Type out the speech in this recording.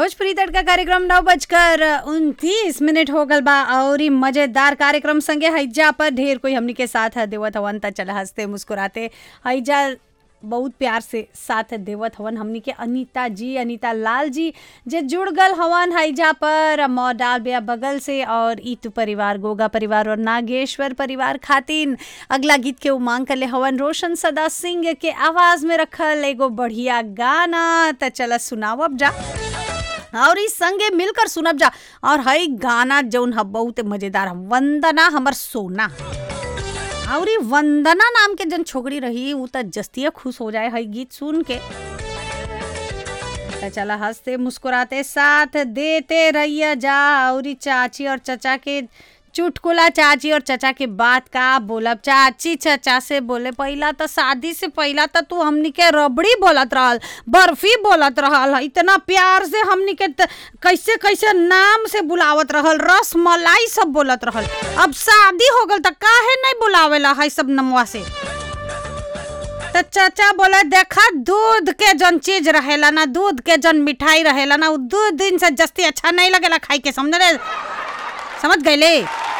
भोजपुरी तड़का कार्यक्रम नौ बजकर उनतीस मिनट हो गल बा और ई मजेदार कार्यक्रम संगे हैजा पर ढेर कोई हमनी के साथ देवत हवन त चल हंसते मुस्कुराते हैजा बहुत प्यार से साथ देवत हवन हमनी के अनीता जी अनीता लाल जी जे जुड़ गल हवन हैजा पर मॉडाल बिया बगल से और ईतू परिवार गोगा परिवार और नागेश्वर परिवार खातिन अगला गीत के उमांग कर ले हवन रोशन सदा सिंह के आवाज में रखल एगो बढ़िया गाना त चला सुनावब जा और इस संगे मिलकर सुनब जा और हई गाना जौन ह बहुत मजेदार ह वंदना हमर सोना और ई वंदना नाम के जन छोकरी रही उ त जस्तिया खुश हो जाए हई गीत सुन के त चला हंसते मुस्कुराते साथ देते रहिया जा और ई चाची और चचा के चुटकुला चाची और चचा के बात का बोलब चाची चचा से बोले पहिला त शादी से पहिला त तू हमनी के रबड़ी बोलत रहल बर्फी बोलत रहल इतना प्यार से हमनी के त- कैसे कैसे नाम से बुलावत रहल रस मलाई सब बोलत रहल अब शादी हो गल त काहे नहीं बुलावेला है सब नमवा से त चाचा बोले देखा दूध के जन चीज रहेला ना दूध के जन मिठाई रहेला ना उ दू दिन से जस्ती अच्छा नहीं लगेला खाई के समझ रे समझ गए